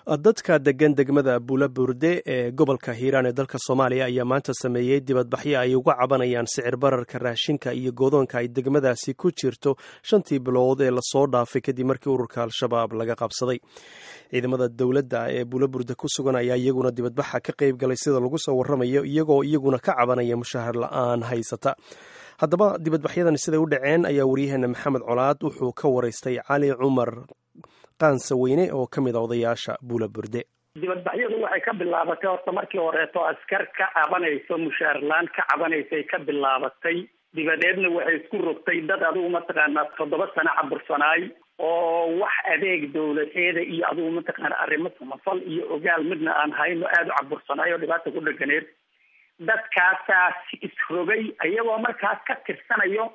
dadka degan degmada buulaburde ee gobolka hiiraan ee dalka soomaaliya ayaa maanta sameeyey dibadbaxyo ay uga cabanayaan sicir bararka raashinka iyo goodoonka ay degmadaasi ku jirto shantii bilood ee lasoo dhaafay kadib markii ururka al-shabaab laga qabsaday ciidamada dowladda ee buulaburde ku sugan ayaa iyaguna dibadbaxa ka qayb galay sida lagu soo waramayo iyagoo iyaguna ka cabanaya mushahar la-aan haysata haddaba dibadbaxyadan siday u dhaceen ayaa waryaheena maxamed colaad wuxuu ka waraystay cali cumar qaansa weyne oo ka mid a odayaasha buula burde dibadbaxyadu waxay ka bilaabatay horta markii horeeto askar ka cabanayso mushaarlaan ka cabanaysay ka bilaabatay dibadeedna waxay isku rogtay dad adigu mataqaanaa toddoba sano cabursanaay oo wax adeeg dowladeeda iyo adigu mataqaana arrimo samafal iyo ogaal midna aan hayno aada u cabursanaay oo dhibaata ku dheganeed dadkaasaas isrogay iyagoo markaas ka tirsanayo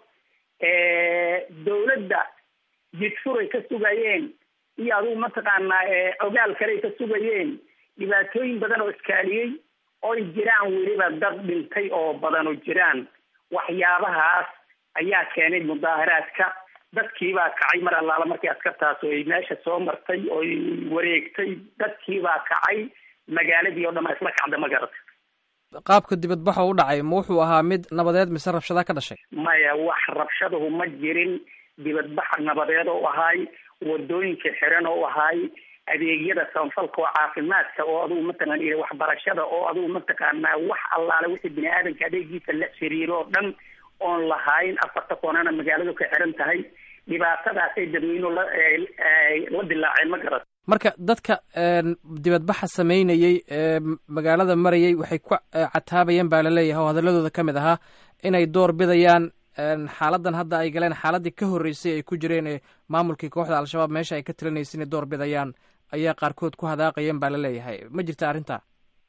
dowladda jidfuray ka sugayeen iyo adigu mataqaanaa ogaal kaley ka sugayeen dhibaatooyin badan oo iskaaliyey oy jiraan weliba dad dhintay oo badan oo jiraan waxyaabahaas ayaa keenay mudaaharaadka dadkiibaa kacay mar allaala markii askartaas ay meesha soo martay oy wareegtay dadkiibaa kacay magaaladii oo dhan a isla kacda magarata qaabka dibadbaxa u dhacay ma wuxuu ahaa mid nabadeed mise rabshada ka dhashay maya wax rabshadahu ma jirin dibadbaxa nabadeed oo ahaay wadooyinka xiran oo ahaay adeegyada samafalka oo caafimaadka oo adigu mataqaan iyo waxbarashada oo adigu mataqaanaa wax allaale wixii bini aadamka adeegiisa la xiriiro oo dhan oon lahayn afarta koonana magaaladu ka xiran tahay dhibaatadaasay dadweynuhu la la dilaaceen ma garat marka dadka dibadbaxa sameynayey ee magaalada marayay waxay ku cataabayeen baa laleeyahay oo hadaladooda ka mid ahaa inay door bidayaan xaaladan hadda ay galeen xaaladii ka horreysay ay ku jireen ee maamulkii kooxda al-shabaab meesha ay ka tilinaysa inay door bidayaan ayaa qaarkood ku hadaaqayeen baa laleeyahay ma jirta arrinta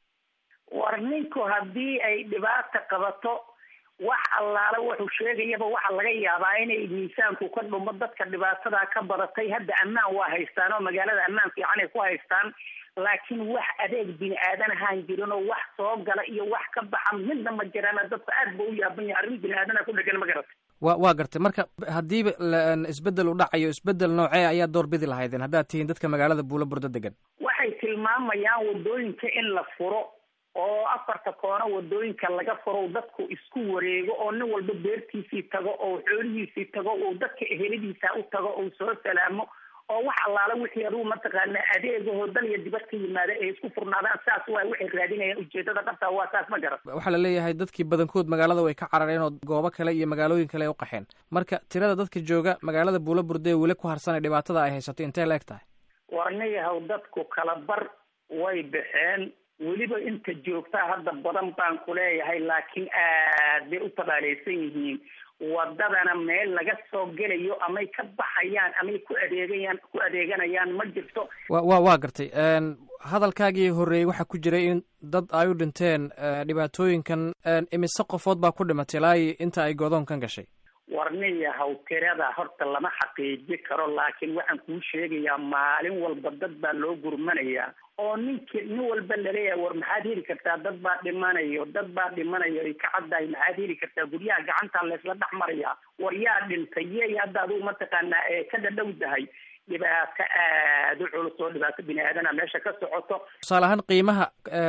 war ninku haddii ay dhibaata qabato wax allaale wuxuu sheegayaba waxaa laga yaabaa inay miisaanku ka dhumo dadka dhibaatadaa ka badatay hadda ammaan waa haystaan oo magaalada ammaan fiican ay ku haystaan laakiin wax adeeg bini aadan ahaan jirin oo wax soo gala iyo wax ka baxa midna ma jiraan dadka aad ba u yaaban yahay arrin bini aadana ku dhegan ma garata wa waa gartay marka haddiiba isbedel u dhacayo isbedel noocee ayaa door bidi lahaydeen haddaad tihiin dadka magaalada buula burdo degan waxay tilmaamayaan wadooyinka in la furo oo afarta koono wadooyinka laga furo dadku isku wareego oo nin walba beertiisii tago oo xoolihiisii tago oo dadka eheladiisa u tago oo soo salaamo oo wax allaala wixii adugu mataqaana adeegahoo dal iyo dibad ka yimaada ay isku furnaadaan saas waa waxay raadinayaan ujeedada dhabta waa saas ma garan waxaa la leeyahay dadkii badankood magaalada way ka carareen oo goobo kale iyo magaalooyin kale ay u qaxeen marka tirada dadka jooga magaalada buula burde ee weli ku harsanay dhibaatada ay haysato intee la eg tahay warniyahow dadku kala bar way baxeen weliba inta joogtaa hadda badan baan ku leeyahay laakiin aad bay u tabaaleysan yihiin wadadana meel laga soo gelayo amay ka baxayaan amay ku adeegayaan ku adeeganayaan ma jirto wa wa waa gartay hadalkaagii horreeyey waxaa ku jiray in dad ay u dhinteen dhibaatooyinkan imise qofood baa ku dhimatay ilaa inta ay godoonkan gashay warniyahaw tirada horta lama xaqiiji karo laakiin waxaan kuu sheegayaa maalin walba dad baa loo gurmanayaa oo ninki nin walba laleeyahay war maxaad heli kartaa dad baa dhimanayo dad baa dhimanayo ay ka caddahay maxaad heli kartaa guryaha gacantaa laysla dhex marayaa war yaa dhintay yey hadda adigu mataqaanaa ee ka dhadhowdahay dhibaato aada u culus oo dhibaato bini aadana meesha ka socoto tusaale ahaan qiimaha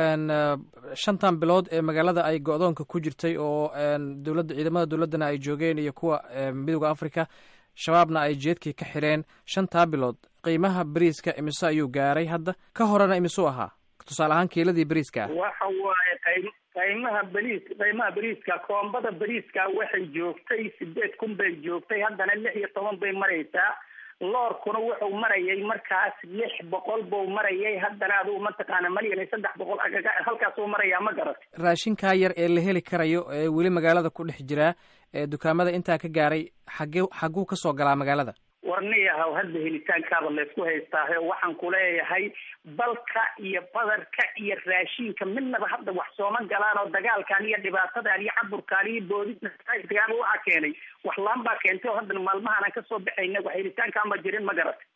shantan bilood ee magaalada ay go-doonka ku jirtay oo dowladda ciidamada dowladdana ay joogeen iyo kuwa midooda africa shabaabna ay jeedkii ka xireen shantaa bilood qiimaha beriiska imise ayuu gaaray hadda ka horena imisuu ahaa tusaale ahaan kiiladii beriiska ah waxa waaye qay qiimaha beriis qiimaha beriiska koombada beriiska waxay joogtay sideed kun bay joogtay haddana lix iyo toban bay maraysaa loorkuna wuxuu marayay markaas lix boqol buu marayay haddana adigu mataqaana malyan iyo saddex boqol agaga halkaasuu marayaa ma garat raashinkaa yar ee la heli karayo ee weli magaalada ku dhex jiraa ee dukaamada intaa ka gaaray xagge xagguu kasoo galaa magaalada warniyahaw hadda helitaankaaba laysku haystaahe waxaan ku leeyahay balka iyo badarka iyo raashinka midnaba hadda wax sooma galaan oo dagaalkan iyo dhibaatadan iyo caburkaan iyo boodidagaaba waxaa keenay wax laan baa keentay oo haddana maalmahaan aan kasoo baxayna wax helitaankaan ba jirin ma garat